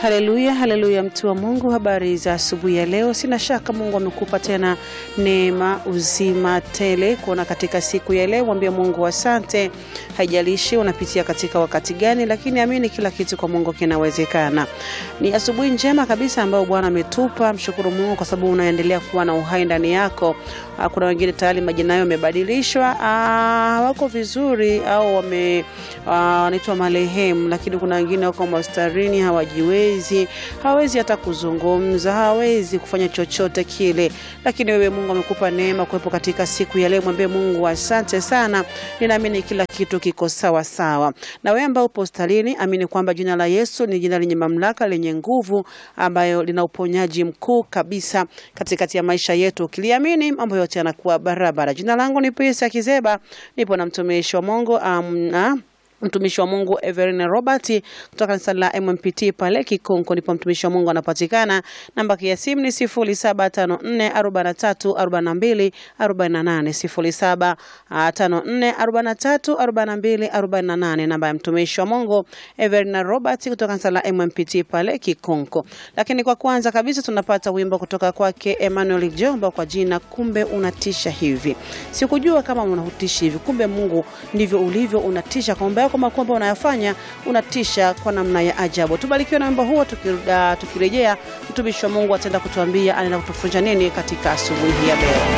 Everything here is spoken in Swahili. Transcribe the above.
Haleluya, haleluya, mtu wa Mungu, habari za asubuhi ya leo. Sina shaka Mungu amekupa tena neema, uzima tele kuona katika siku ya leo. Mwambie Mungu asante. Haijalishi unapitia katika wakati gani, lakini amini kila kitu kwa Mungu kinawezekana. Ni asubuhi njema kabisa ambayo Bwana ametupa. Mshukuru Mungu kwa sababu unaendelea kuwa na uhai ndani yako. Ah, Kuna wengine tayari majina yao yamebadilishwa, ah, wako vizuri au wame ah, wanaitwa marehemu, lakini kuna wengine wako mastarini, hawajiwezi, hawezi hata kuzungumza, hawezi kufanya chochote kile, lakini wewe Mungu amekupa neema kuwepo katika siku ya leo. Mwambie Mungu asante sana, ninaamini kila kitu kiko sawa sawa. Na wewe ambao upo hospitalini, amini kwamba jina la Yesu ni jina lenye mamlaka, lenye nguvu, ambayo lina uponyaji mkuu kabisa katikati ya maisha yetu. Ukiliamini mambo yote yanakuwa barabara. Jina langu ni Pesa Kizeba, nipo na mtumishi wa Mungu um, na mtumishi wa Mungu Everine Robert kutoka kanisa la MMPT pale Kikonko, ndipo mtumishi wa Mungu anapatikana. Namba ya simu ni 0754434248, 0754434248, namba ya mtumishi wa Mungu Everine Robert kutoka kanisa la MMPT pale Kikonko. Lakini kwa kwanza kabisa tunapata wimbo kutoka kwake Emmanuel Jomba kwa jina kumbe unatisha hivi. Sikujua kama unatisha hivi, kumbe Mungu ndivyo ulivyo, unatisha kwa mambo yako makubwa ambayo unayafanya, unatisha kwa namna ya ajabu. Tubarikiwe na wimbo huo. tuki- ah, Tukirejea, mtumishi wa Mungu ataenda kutuambia anaenda kutufunza nini katika asubuhi hii ya leo.